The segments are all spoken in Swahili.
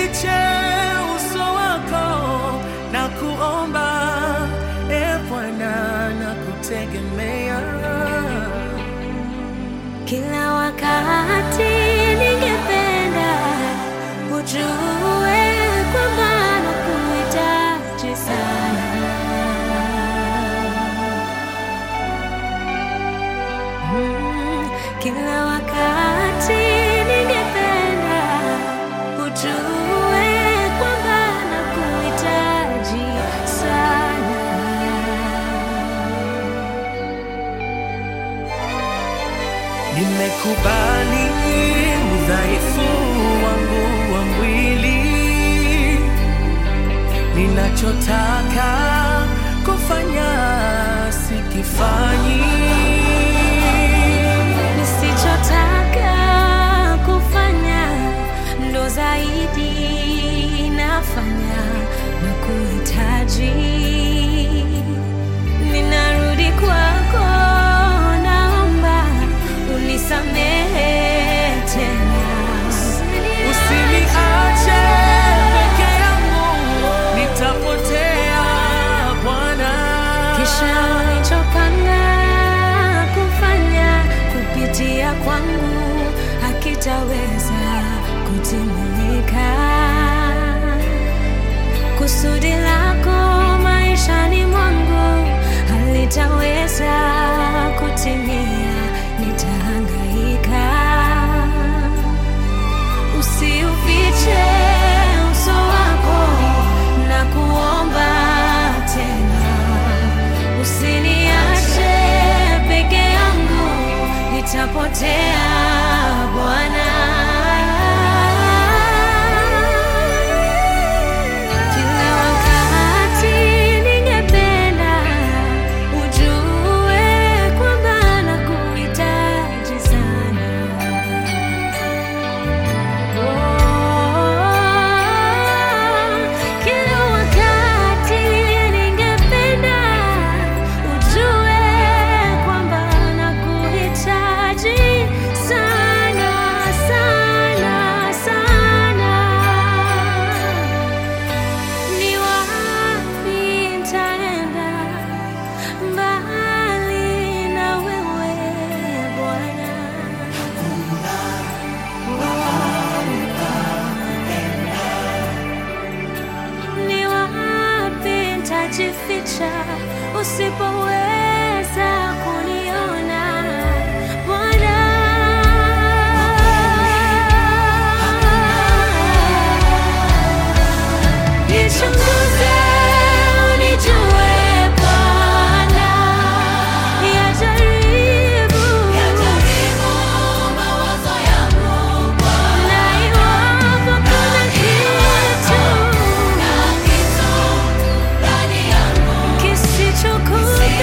usiufiche uso wako na kuomba, e Bwana, na kutegemea Kila wakati ningependa ujue kwamba nakuhitaji sana. Mm, Kila wakati ningependa ujue kwamba nakuhitaji sana. Nimekubali udhaifu wangu wa mwili, ninachotaka kufanya sikifanyi. Nisichotaka kufanya ndo zaidi nafanya na kuhitaji. Ninarudi kwako, naomba unisamehe tena. Usiniache peke yangu, nitapotea Bwana. Kisha ulichopanga kufanya kupitia kwangu hakitaweza kutimilika. Kusudi lako maishani mwangu halitaweza kutimia, nitahangaika. Usiufiche uso wako na kuomba tena, usiniache peke yangu, nitapotea Bwana. Kila wakati ningependa ujue kwamba nakuhitaji sana. Kila wakati ningependa ujue kwamba nakuhitaji sana sana sana. Ni wapi nitaenda mbali na wewe Bwana? Ni wapi nitajificha usipoweza kuniona Bwana? Nichunguze unijue Bwana, yajaribu na iwapo kuna kitu kisichokubalika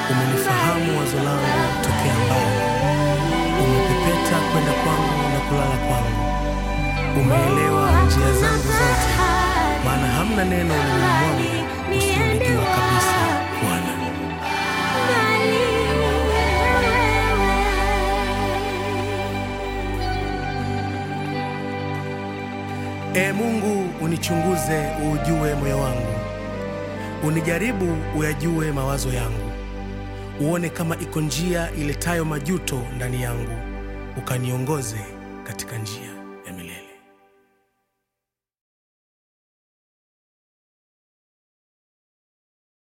Umenifahamu wazo langu tokea mbali, umepepeta kwenda kwangu na kulala kwangu. Umeelewa njia zangu zote, maana hamna neno ulimini mwangu usilolijua kabisa, Bwana. Ee Mungu, unichunguze uujue moyo wangu, unijaribu uyajue mawazo yangu, uone kama iko njia iletayo majuto ndani yangu, ukaniongoze katika njia